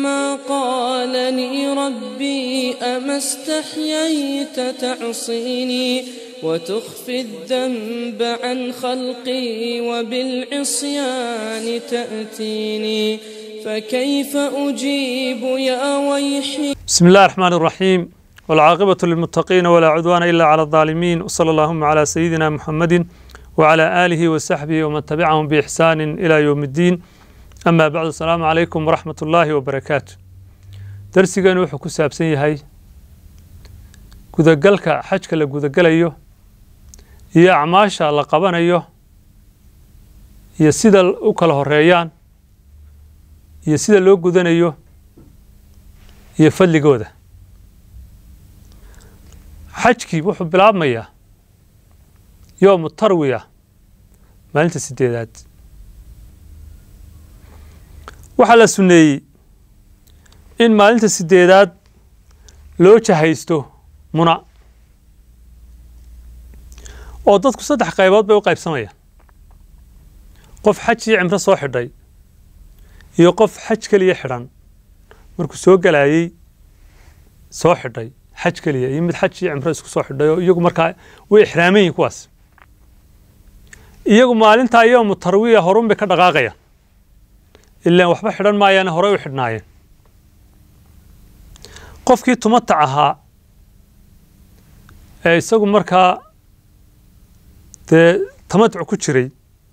كما قالني ربي أما استحييت تعصيني وتخفي الذنب عن خلقي وبالعصيان تأتيني فكيف أجيب يا ويحي بسم الله الرحمن الرحيم والعاقبة للمتقين ولا عدوان إلا على الظالمين وصلى اللهم على سيدنا محمد وعلى آله وصحبه ومن تبعهم بإحسان إلى يوم الدين أما بعد السلام عليكم ورحمة الله وبركاته درسيgan wuxuu ku saabsan yahay gudagalka xajka la gudagalayo iyo acmaasha la qabanayo iyo sida u kala horeeyaan iyo sida loo gudanayo iyo fadligooda xajkii wuxuu bilaabmayaa yoomu tarwiya maalinta sideedaad waxaa la sunneeyey in maalinta sideedaad loo jahaysto muna oo dadku saddex qaybood bay u qaybsamayaan qof xaj iyo cimro soo xidhay iyo qof xaj keliya xidhan markuu soo galayey soo xidhay xaj keliya iyo mid xaj iyo cimro isku soo xidhay oo iyagu markaa way ixraaman yihin kuwaas iyagu maalintaa yoomu tarwiya horun bay ka dhaqaaqayaan ilaan waxba xidhan maayaane horey u xidhnaayeen qofkii tumatac ahaa ee isagu markaa dee tamatuc ku jiray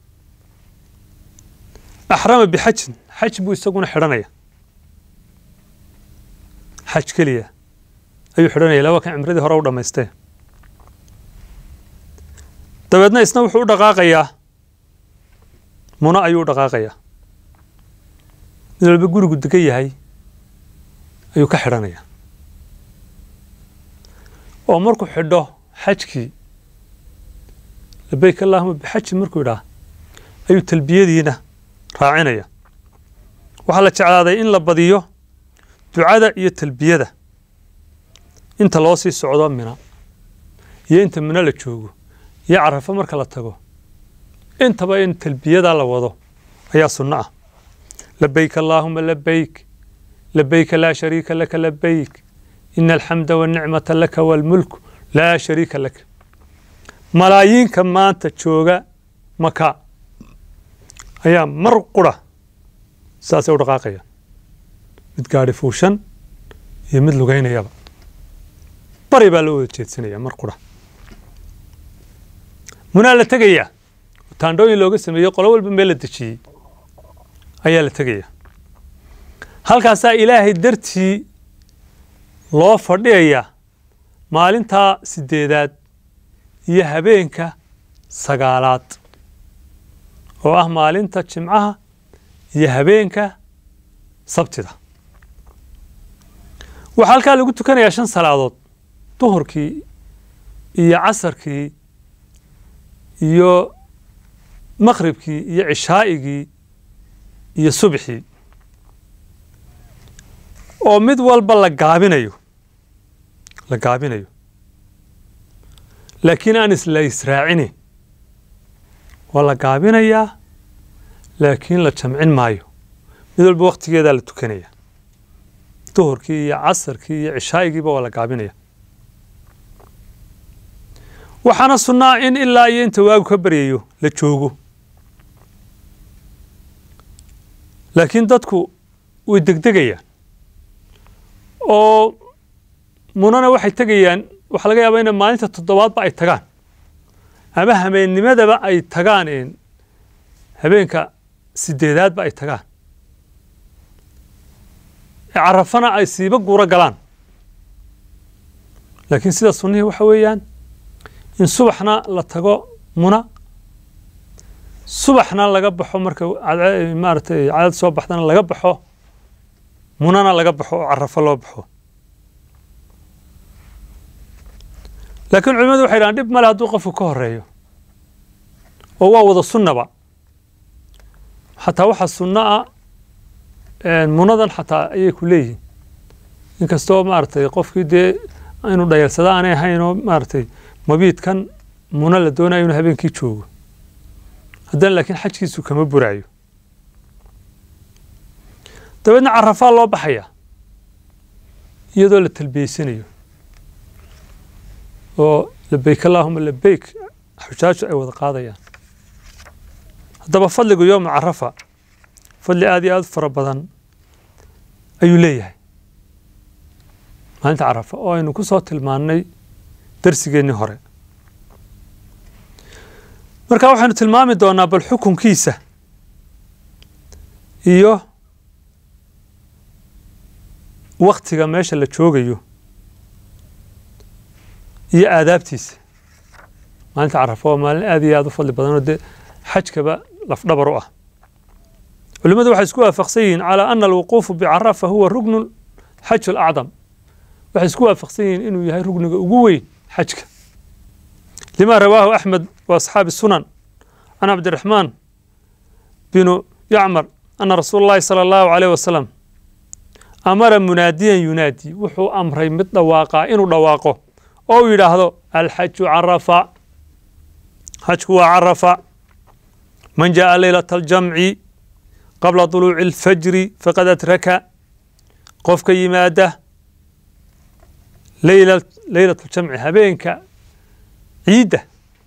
axrama bixajin xaj buu isaguna xidhanaya xaj keliya ayuu xidhanaya laba kan cimradii hore u dhammaystee dabeedna isna wuxuu u dhaqaaqayaa muna ayuu u dhaqaaqayaa mid walba gurigu degan yahay ayuu ka xidhanaya oo markuu xidho xajkii labayk allahuma bixaji markuu idhaah ayuu talbiyadiina raacinaya waxaa la jeclaaday in la badiyo ducada iyo talbiyada inta loo sii socdo mina iyo inta mina la joogo iyo carafo marka la tago intaba in talbiyadaa la wado ayaa sunno ah labayk allaahuma labayk labayka laa shariika laka labayk ina alxamda wanicmata laka waalmulku laa shariika laka malaayiinka maanta jooga maka ayaa mar qura saasay u dhaqaaqayaan mid gaadhi fuushan iyo mid lugaynayaba bari baa loo wada jeedsanaya mar qura munaa la tegayaa taandhooyin looga sameeyey qolo walba meel la dejiyey ayaa la tegayaa halkaasaa ilaahay dartii loo fadhiyayaa maalintaa sideedaad iyo habeenka sagaalaad oo ah maalinta jimcaha iyo habeenka sabtida waxaa halkaa lagu tukanayaa shan salaadood duhurkii iyo casarkii iyo maqhribkii iyo cishaa'igii iyo subxii oo mid walba la gaabinayo la gaabinayo laakiin aan isla israacinin waa la gaabinayaa laakiin la jamcin maayo mid walba wakhtigeedaa la tukanaya duhurkii iyo casarkii iyo cishaa'igiiba waa la gaabinaya waxaana sunnaa in ilaa iyo inta waagu ka baryayo la joogo laakiin dadku way degdegayaan oo munana waxay tegayaan waxaa laga yaabaa ina maalinta toddobaadba ay tagaan ama hameennimadaba ay tagaan habeenka sideedaadba ay tagaan carafana ay siiba guuro galaan laakiin sida sunnihii waxa weeyaan in subaxna la tago muna subaxna laga baxo marka maaratay cadad soo baxdana laga baxo munana laga baxo oo carafo loo baxo laakiin culimadu waxay dhahaan dhib male hadduu qofku ka horeeyo oo waa wada sunnaba xataa waxaa sunno ah munadan xataa ayay ku leeyihiin inkastoo maaragtay qofkii dee inuu dhayarsada aanay ahayn oo maaragtay mabiidkan muna la doonayo inuu habeenkii joogo haddana laakiin xajkiisu kama buraayo dabeedna carafaa loo baxaya iyadoo la talbiyeysanayo oo labeyk allaahuma labeyk xujaaju ay wada qaadayaan haddaba fadligu yowma carafa fadli aada iyo aada u fara badan ayuu leeyahay maalinta carafa oo aynu ku soo tilmaannay darsigeennii hore marka waxaynu tilmaami doonaa bal xukunkiisa iyo waktiga meesha la joogayo iyo aadaabtiisa maalinta carafa waa maalin aada iyo aada u fadli badan oo dee xajkaba lafdhabar u ah culimmadu waxay isku waafaqsan yihiin calaa ana alwuquufu bicarafa huwa ruknu xaj alacdam waxay isku waafaqsan yihiin inuu yahay rugniga ugu weyn xajka lima rawaahu axmed wa asxaabi sunan can cabdiraxmaan binu yacmar ana rasuula اllahi salى allahu alayh wasalam amara munaadiyan yunaadi wuxuu amray mid dhawaaqaa inuu dhawaaqo oo uu yidhaahdo alxaju carafa xajku waa carafa man jaءa leylata aljamci qabla طuluuci اlfajri faqad adraka qofka yimaada leyla leylat ljamci habeenka ciidda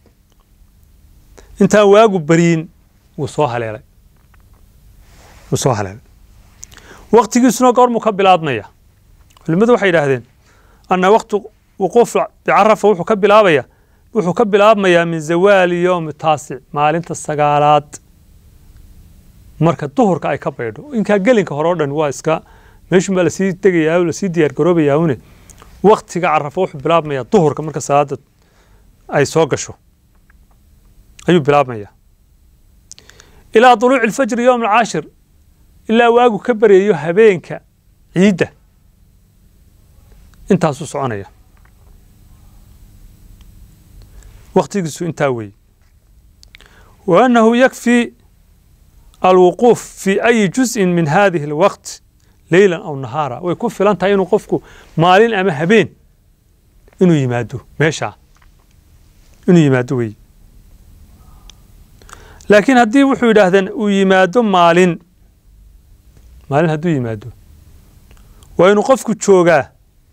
intaan waagu beriyin wuu soo haleelay wuu soo haleelay waktigiisuna goormuu ka bilaabmaya culimadu waxay yidhaahdeen ana waktu wuquuf bicarafa wuxuu ka bilaabaya wuxuu ka bilaabmayaa min zawaali yowmi taasic maalinta sagaalaad marka duhurka ay ka baydho inkaa gelinka hore o dhan waa iska meeshun baa lasii tegayaa o lasii diyaar garoobayaa une waktiga carafa wuxuu bilaabmayaa duhurka marka salaada ay soo gasho ayuu bilaabmaya ilaa duluuci alfajri yowm alcaashir ilaa waagu ka baryayo habeenka ciidda intaasuu soconaya waktigiisu intaa weeye wa annahu yakfii alwuquuf fi ayi juz'in min hadihi alwaqt leylan aw nahaara way ku filan tahay inuu qofku maalin ama habeen inuu yimaado meeshaa inuu yimaado weeye laakiin haddii wuxuu yidhaahdeen uu yimaado maalin maalin hadduu yimaado waa inuu qofku joogaa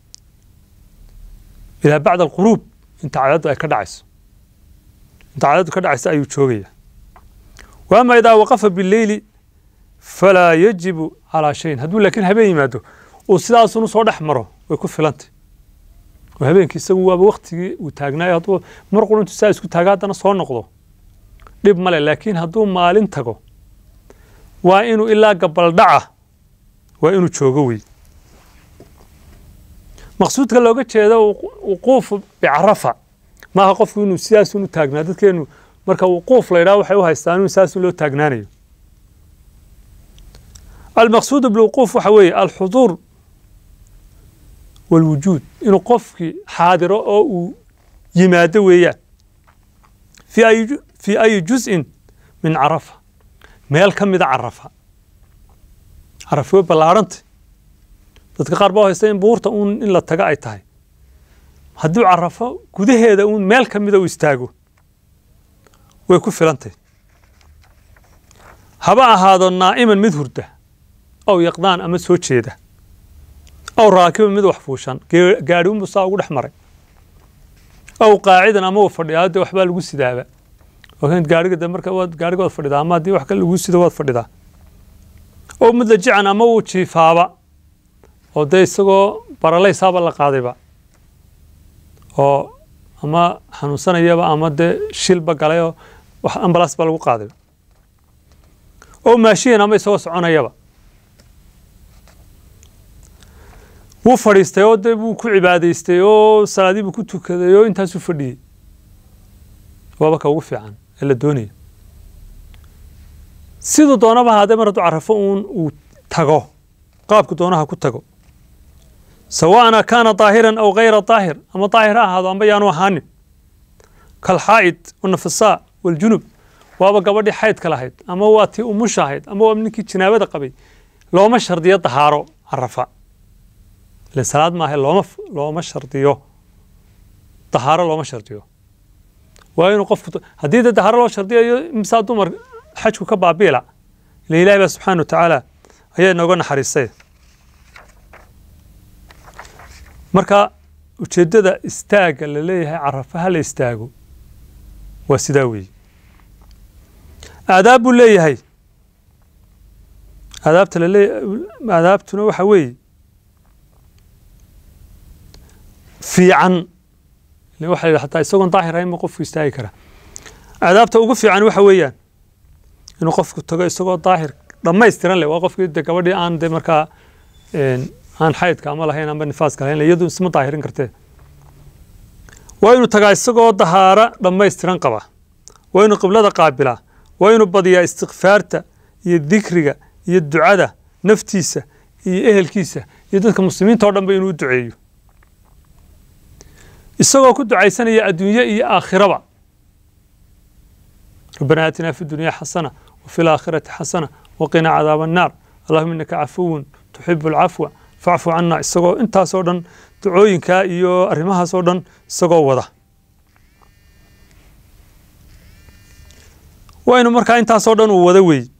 ilaa bacda alquruub inta cadaddu ay ka dhacayso inta cadaddu ka dhacaysa ayuu joogaya wa ama idaa waqafa bileyli falaa yajibu calaa shayin hadduu laakiin habeen yimaado uu sidaasunu soo dhex maro way ku filantay oo habeenkii isagu waaba waktigii uu taagnaayo hadduu mar qur intuu saa isku taaga haddana soo noqdo dhib male laakiin hadduu maalin tago waa inuu ilaa gabaldhaca waa inuu joogo wey maqsuudka looga jeedo wuquufu bicarafa maaha qofku inuu sidaasun u taagnaa dadkeenu marka wuquuf la yidhaha waxay u haystaan inuu sidaasun loo taagnaanayo almaqsuudu bilwuquuf waxa weeye alxuduur walwujuud inuu qofkii xaadiro oo uu yimaado weeyaan fi ay fii ayi juz'in min carafa meel ka mida carafa carafa way ballaarhantay dadka qaar baa haysta in buurta uun in la taga ay tahay hadduu carafo gudaheeda uun meel ka mida uu istaago way ku filantay haba ahaado naa'iman mid hurda aw yaqdaan ama soo jeeda aw raakiban mid wax fuushan gaadhi unbuu saa ugu dhex maray aw qaacidan ama uu fadhiyaa dee waxbaa lagu sidaaba gaariga de marka waad gaariga waad fadhidaa ama haddii wax kale lagu sido waad fadhidaa oo mid la jican ama wuu jiifaaba oo dee isagoo baralaysaaba la qaadayba oo ama xanuunsanayaba ama dee shilba galay oo wax ambalaas baa lagu qaadayba oo maashiyan ama isagoo soconayaba wuu fadhiistay oo dee wuu ku cibaadaystay oo salaadii buu ku tukaday oo intaasuu fadhiyey waaba ka ugu fiican ee la doonaya siduu doonaba haadee mar hadduu carafo uun uu tago qaabku doonaha ku tago sawaana kaana daahiran aw gayra daahir ama daahir ha ahaado amba yaanu ahaanin kalxaa'id wanafasaa waljunub waaba gabadhii xaydka lahayd ama waa tii umusha ahayd ama waa ninkii jinaabada qabay looma shardiyo dahaaro carafa ilen salaad maaha looma looma shardiyo dahaaro looma shardiyo waa inuu qofku haddii dee dahaaro loo shardiyayo imsaa dumar xajku ka baabiila ila ilahi baa subxaana wa tacaala ayaa inooga naxariistay marka ujeeddada istaagga la leeyahay carafa ha la istaago waa sidaa weeye aadaab buu leeyahay aadaabta lalee aadaabtuna waxa weeye fiican waxa la yidhi hataa isagoon daahir ahayn ma qofku istaagi kara aadaabta ugu fiican waxa weeyaan inuu qofku tago isagoo daahir dhammaystiran leh waa qofkii de gabadhii aan de markaa aan xaydka ama lahayn amba nifaaska lahayn iyadu isma daahirin kartee waa inuu tagaa isagoo dahaara dhammaystiran qaba waa inuu qiblada qaabilaa waa inuu badiyaa istikfaarta iyo dikriga iyo ducada naftiisa iyo ehelkiisa iyo dadka muslimiinta o dhanba inuu u duceeyo isagoo ku ducaysanaya adduunye iyo aakhiraba ربنا آتنا في الدنيا حسنة وفي الآخرة حسنة وقنا عذاب النار اللهم إنك عفو تحب العفو فاعف عنا isagoo intaasoo dhan ducooyinkaa iyo arrimahaasoo dhan isagoo wada waa inu markaa intaasoo dhan uu wada weey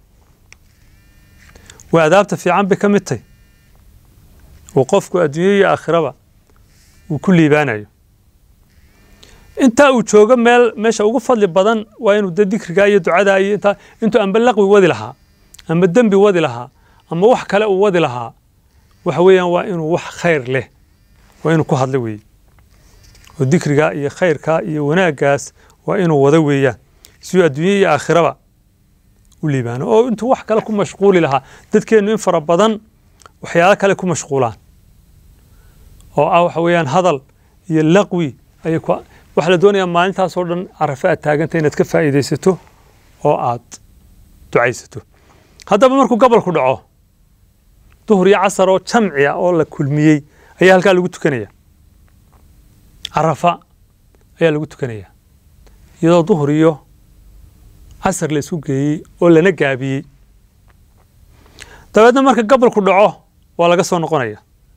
waa adaabta fiican bay ka mid tahy uu qofku adduunye iyo aakhiraba uu ku liibaanayo intaa uu joogo meel meesha ugu fadli badan waa inuu de dikrigaa iyo ducadaa iyo intaa intuu amba laqwi wadi lahaa ama dembi wadi lahaa ama wax kale uu wadi lahaa waxa weeyaan waa inuu wax khayr leh waa inuu ku hadlo weeye oo dikrigaa iyo khayrkaa iyo wanaaggaas waa inuu wada weeyaan siduu adduunye iyo aakhiraba u liibaano oo intuu wax kale ku mashquuli lahaa dadkeennu in fara badan waxyaalo kale ku mashquulaan oo ah waxa weeyaan hadal iyo laqwi ayay ku waxaa la doonayaa maalintaasoo dhan carafe aad taaganta inaad ka faa'iidaysato oo aad ducaysato haddaba markuu gobolku dhaco duhur iyo casar oo jamciya oo la kulmiyey ayaa halkaa lagu tukanaya carafa ayaa lagu tukanaya iyadoo duhur iyo casar la isku geeyey oo lana gaabiyey dabeedna marka gobolku dhaco waa laga soo noqonaya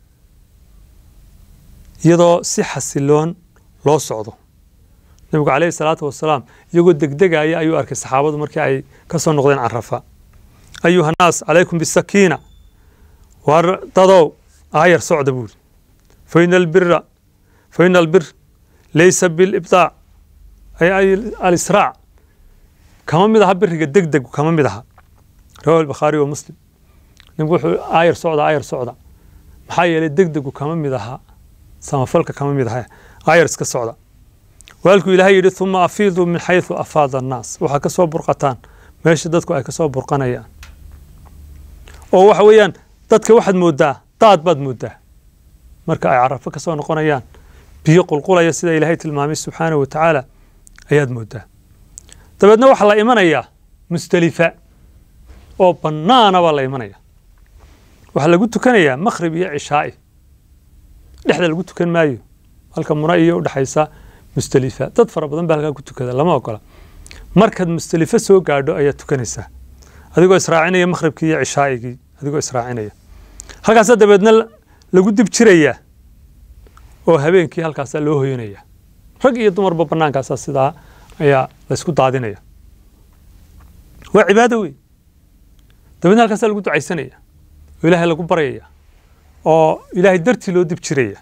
iyadoo si xasiloon loo socdo nabigu calayhi salaatu wasalaam iyagoo degdegaya ayuu arkay saxaabadu markii ay ka soo noqdeen carafa ayuha nnaas calaykum bisakiina war dadow aayar socda buuri faina albira faina albir laysa bilibdaac ay alisraac kama mid aha biriga degdegu kama mid aha rawahu albakhaari wa muslim nabigu wuxuu aayar socda aayar socda maxaa yeelay degdegu kama mid aha samafalka kama mid aha aayar iska socda waalkuu ilaahay yidhi uma afiiduu min xayثu afaada annaas waxaa ka soo burqataan meesha dadku ay ka soo burqanayaan oo waxa weeyaan dadka waxaad mooddaa daad baad mooddaa marka ay carafo ka soo noqonayaan biyo qulqulaya sida ilaahay tilmaamay subxaanahu wa tacaala ayaad mooddaa dabeedna waxaa la imanayaa musdelifa oo bannaana baa la imanaya waxaa lagu tukanayaa makhrib iyo cishaa'i dhexda lagu tukan maayo halka muna iyo udhexaysa musdelifa dad fara badan baa halkaa ku tukada lama ogola markaad musdelifa soo gaadho ayaad tukanaysaa adigoo israacinaya makhribkii iyo cishaa'igii adigoo israacinaya halkaasaa dabeedna lagu dib jirayaa oo habeenkii halkaasaa loo hoyanaya rag iyo dumarba bannaankaasaa sidaa ayaa laysku daadinaya waa cibaado wey dabeedna halkaasaa lagu ducaysanaya oo ilaahay lagu baryaya oo ilaahay dartii loo dib jiraya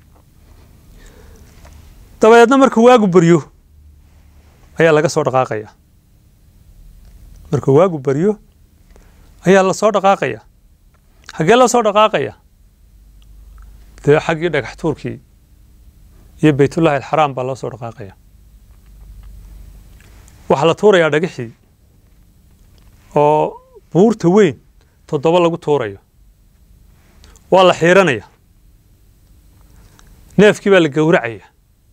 dabeedna markuu waagu baryo ayaa laga soo dhaqaaqaya markuu waagu baryo ayaa la soo dhaqaaqaya xaggee la soo dhaqaaqaya dee xaggii dhagax tuurkii iyo baytullahi alxaraam baa loo soo dhaqaaqaya waxaa la tuurayaa dhagaxii oo buurta weyn toddoba lagu tuurayo waa la xiiranaya neefkii baa la gowracaya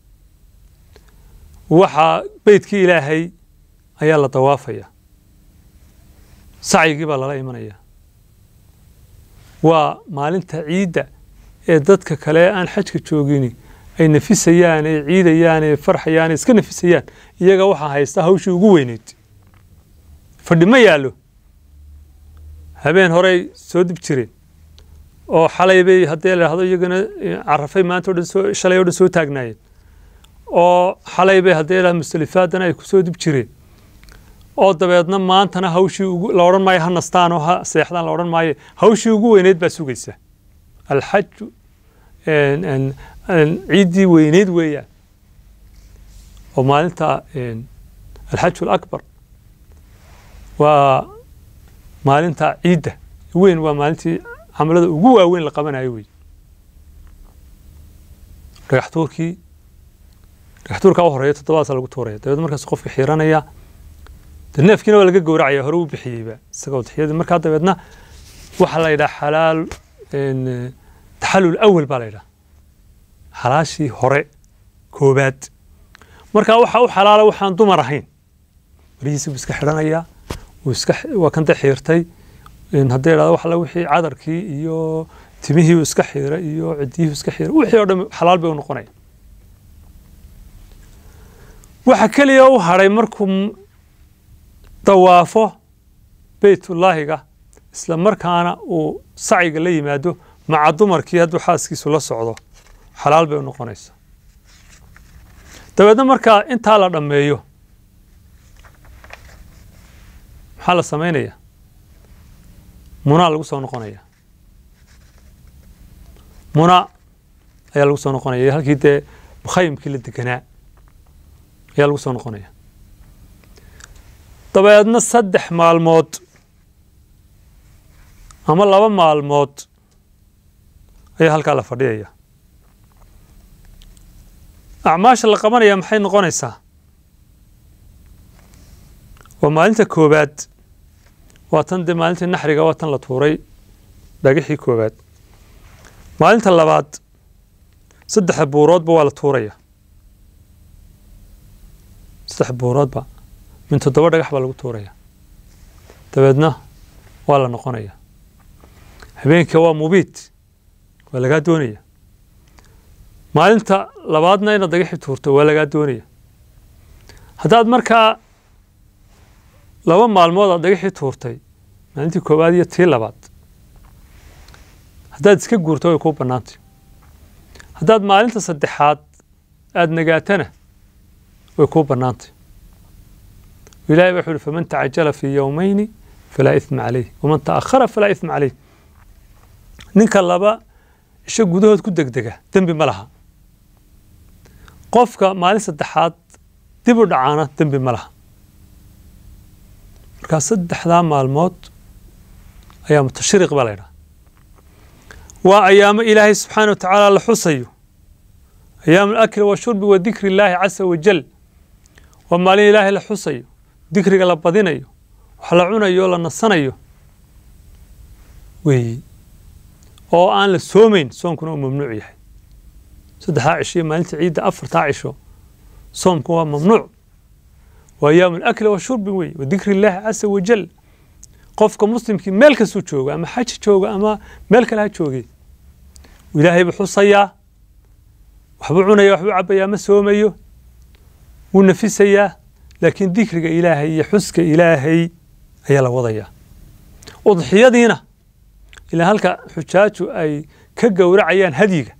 waxaa beydkii ilaahay ayaa la dawaafaya sacyigii baa lala imanaya waa maalinta ciidda ee dadka kale aan xajka joogini ay nafisayaan ee ciidayaan ee farxayaan ee iska nafisayaan iyaga waxaa haysta hawshii ugu weyneyd fadhi ma yaallo habeen horey soo dib jireen oo xalay bay haddii la dhahdo iyagana carafay maanta o dhan soo shalay o dhan soo taagnaayeen oo xalay bay haddii la musdalifaadana ay ku soo dib jireen oo dabeedna maantana hawshii ugu la odhan maayo ha nastaan oo ha seexdaan la odhan maayo hawshii ugu weyneyd baa sugaysa alxaju een, een, een, ciiddii weyneyd weeyaan oo maalinta een, alxaju alakbar waa maalinta ciidda weyn waa maalintii camalada ugu waaweyn la qabanayo wey dhagax tuurkii dhagax tuurkaa u horeeya toddobadaasa lagu tuuraya dabeedna markaas qofka xiiranaya de neefkiina waa laga gowracaya hore u bixiyeyba isagoo udxiyadii markaa dabeedna waxaa la yidhaha xalaal een, taxallul awal baa la yidhaha xalaashii hore koobaad markaa waxaa u xalaala waxaan dumar ahayn warihiisi buu iska xidhanayaa wuu iska waa kanta xiirtay in haddii idhahdo wax alla wixii cadarkii iyo timihii uu iska xiiray iyo ciddiyihii iska xiiray wixii oo dhan xalaal bay u noqonaya waxa keliya u hadhay markuu m- dawaafo beytullaahiga isla markaana uu sacyiga la yimaado maca dumarkii hadduu xaaskiisu la socdo xalaal bay u noqonaysaa dabeedna markaa intaa la dhammeeyo maxaa la samaynayaa munaa lagu soo noqonaya muna ayaa lagu soo noqonaya halkii dee mukhayimkii la deganaa ayaa lagu soo noqonaya dabeedna saddex maalmood ama laba maalmood ayaa halkaa la fadhiyaya acmaasha la qabanaya maxay noqonaysaa waa maalinta koobaad waa tan dee maalintii naxriga waa tan la tuuray dhagixii koobaad maalinta labaad saddexa buuroodba waa la tuuraya saddex buuroodba min toddoba dhagax baa lagu tuuraya dabeedna waa la noqonaya habeenka waa mubiit waa lagaa doonaya maalinta labaadna inaad dhagaxii tuurto waa lagaa doonaya haddaad markaa laba maalmood aad dhagaxii tuurtay maalintii koowaad iyo tii labaad haddaad iska guurto way kuu bannaantay haddaad maalinta saddexaad aada nagaatana way kuu bannaantay ilahay baa wuxu uhi faman tacajala fii yowmayni falaa isma caleyh waman ta'akhara falaa isma caleyh ninka laba isho gudahood ku degdega dembi ma laha qofka maalin saddexaad dib u dhacaana dembi ma laha markaa saddexdaa maalmood ayaa mutashriq baa la ydhaha waa ayaamo ilaahay subxaana wa tacaala la xusayo ayaamu alakli washurbi wa dikri illaahi casa wajal waa maalin ilaahay la xusayo dikriga la badinayo wax la cunayo la nasanayo weeyi oo aan la soomayn soonkuna uu mamnuuc yahay saddexdaa cisho iyo maalinta ciidda afartaa cisho soomku waa mamnuuc waa ayaamu alakli washurbi wey wa dikri illaahi casa wajal qofka muslimkii meel kastuu joogo ama xaji jooga ama meel kale ha joogay ilaahay buu xusayaa waxbuu cunaya waxbuu cabayaa ma soomayo wuu nafisayaa laakiin dikriga ilaahay iyo xuska ilaahay ayaa la wadayaa udxiyadiina ilaa halka xujaaju ay ka gowracayaan hadyiga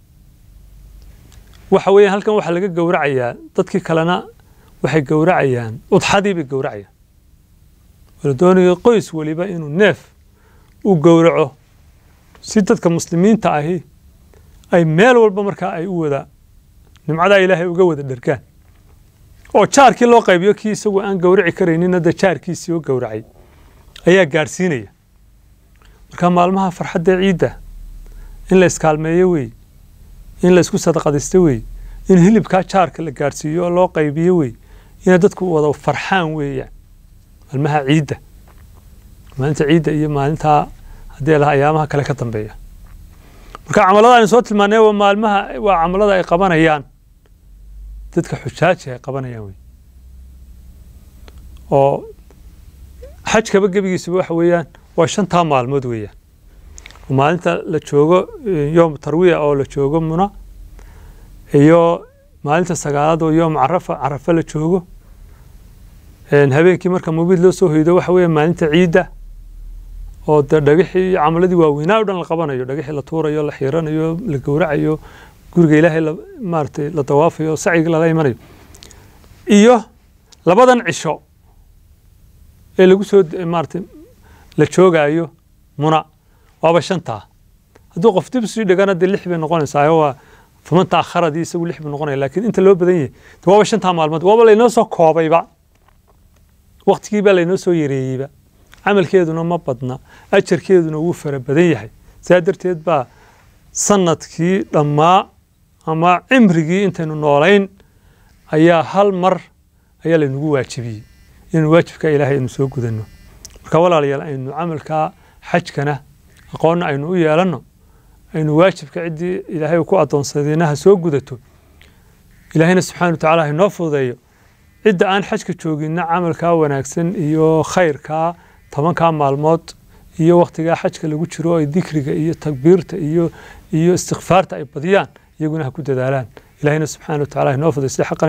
waxa weeyaan halkan waxaa laga gowracayaa dadkii kalena waxay gowracayaan udxadii bay gowracayaan wala doonayo qoys weliba inuu neef u gowraco si dadka muslimiinta ahi ay meel walba markaa ay u wada nimcadaa ilaahay uga wada dhergaan oo jaarkii loo qaybiyo kii isagu aan gowraci karaynin hadda jaarkiisii oo gowracay ayaa gaadhsiinaya marka maalmaha farxadda ciidda in la iskaalmeeyo wey in la isku sadaqadaysto wey in hilibkaa jaarka la gaadhsiiyo oo loo qaybiyo wey inay dadku wada farxaan weeyaan maalmaha ciidda maalinta ciidda iyo maalintaa haddii laha ayaamaha kale ka dambeeya marka camalada aynu soo tilmaanay waa maalmaha waa camalada ay qabanayaan dadka xujaaji ay qabanayaan wey oo xajkaba gebigiisuba waxa weeyaan waa shantaa maalmood weeyaan maalinta la joogo yoom tarwiya oo la joogo muna iyo maalinta sagaalaad oo yoom carafa carafa la joogo habeenkii marka mubiid loo soo hoydo waxa weeya maalinta ciidda oo de dhagixii iyo camaladii waaweynaa o dhan la qabanayo dhagixii la tuurayo la xiiranayo la gowracayo guriga ilaahay maaratay la dawaafayo sacyiga lala imanayo iyo labadan cisho ee lagu soo maarata la joogaayo muna waaba shantaa hadduu qof dib sii dhigana dee lix bay noqonaysaa waa faman taakharadii isagu lix buu noqonaya laakiin inta loo badan yahay de waaba shantaa maalmood waaba laynoo soo koobayba waqtigiibaa laynoo soo yareeyeyba camalkeeduna ma badna ajarkeeduna wuu fara badan yahay saa darteed baa sanadkii dhammaa ama cimrigii intaynu noolayn ayaa hal mar ayaa laynagu waajibiyey inaynu waajibka ilaahay aynu soo gudanno marka walaalayaal aynu camalkaa xajkana aqoonna aynu u yeelanno aynu waajibka ciddii ilaahay ku addoonsadayna ha soo gudato ilaahayna subxaana watacaala hainoo fududeeyo cidda aan xajka jooginna camalkaa wanaagsan iyo khayrkaa tobankaa maalmood iyo wakhtigaa xajka lagu jiro ay dikriga iyo takbiirta iyo iyo istikfaarta ay badiyaan iyaguna ha ku dadaalaan ilaahayna subxaana watacaala hainoo fududeyo sida xaqan